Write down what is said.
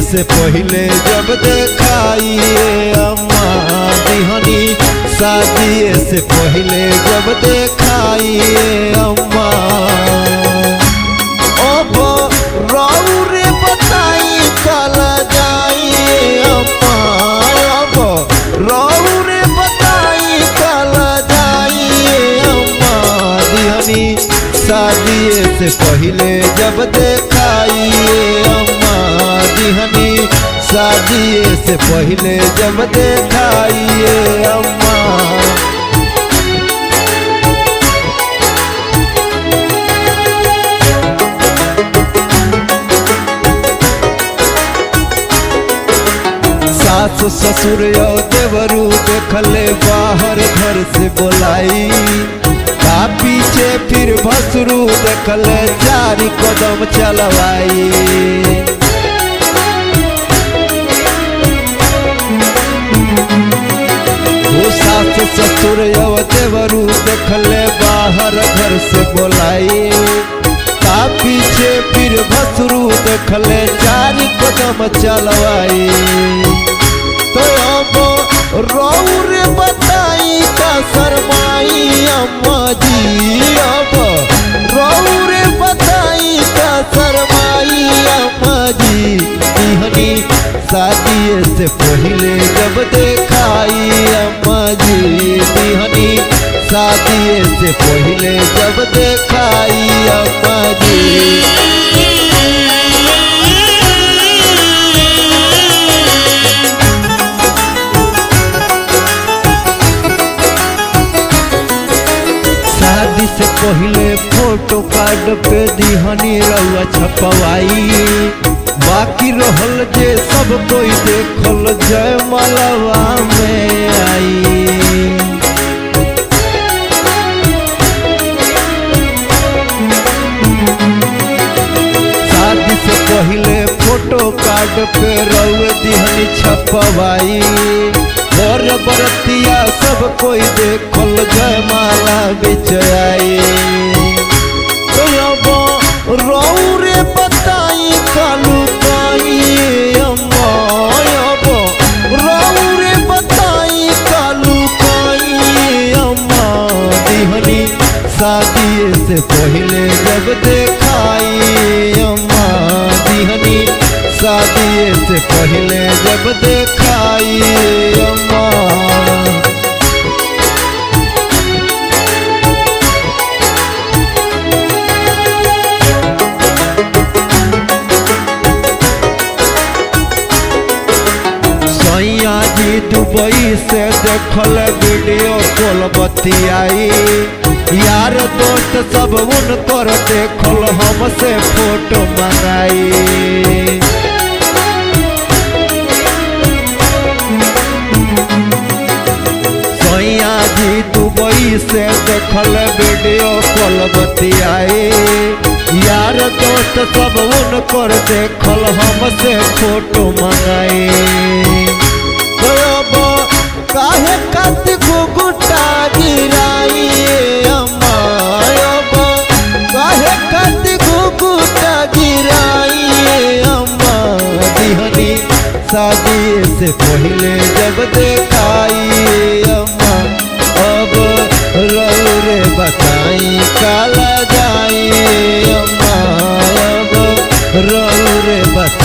से पहले जब देखाइए अम्मा दिहनी शादी से पहले जब देखाइए अम्मा अब राउ रे बताई कल जाइए अम्मा अब राउ रे बताई कल जाइए अम्मा दिहनी शादी से पहले जब देखाइए अम्मा दिहनी शादी से पहले जब देखाइए अम्मा सास ससुर और देवरू देखले बाहर घर से बोलाई का पीछे फिर भसरू देखले चार कदम चलवाई वो सास ससुर और देवरू देखले बाहर घर से बोलाई का पीछे फिर भसरू देखले चार कदम चलवाई तो अब रौर बताई का शरमाई अम्मा जी अब रौर बताई का शरमाई अम्मा जी दिहनी शादी से पहले जब देखाई अम्मा जी दिहनी शादी से पहले जब देखाई अम्मा जी शादी से पहले फोटो कार्ड पे दिहनी रउआ छपवाई बाकी रहल जे सब कोई देखल जय मलवा में आई शादी से पहले फोटो कार्ड पे रउए दिहनी छपवाई और बरतिया सब कोई देखल जयमाला बिच आई तो अब रौरे बताई कालू काई अम्मा अब रौरे बताई कालू काई अम्मा दिहनी शादी से पहले जब देखाई अम्मा दिहनी शादी से पहले जब देखाई अम्मा सैया जी दुबई से देखल वीडियो कॉल बतियाई यार दोस्त सब उनकर देखल हमसे फोटो मंगाई सैया जी दुबई से देखल वीडियो कॉल बतियाई यार दोस्त सब उनकर देखल हमसे फोटो मंगाई अब काहे कत गुगुटा गिराई अम्मा अब काहे कत गुगुटा गिराई अम्मा दिहनी शादी से पहले जब देखाई अम्मा अब रौरे बताई काला जाई अम्मा अब रौरे बताई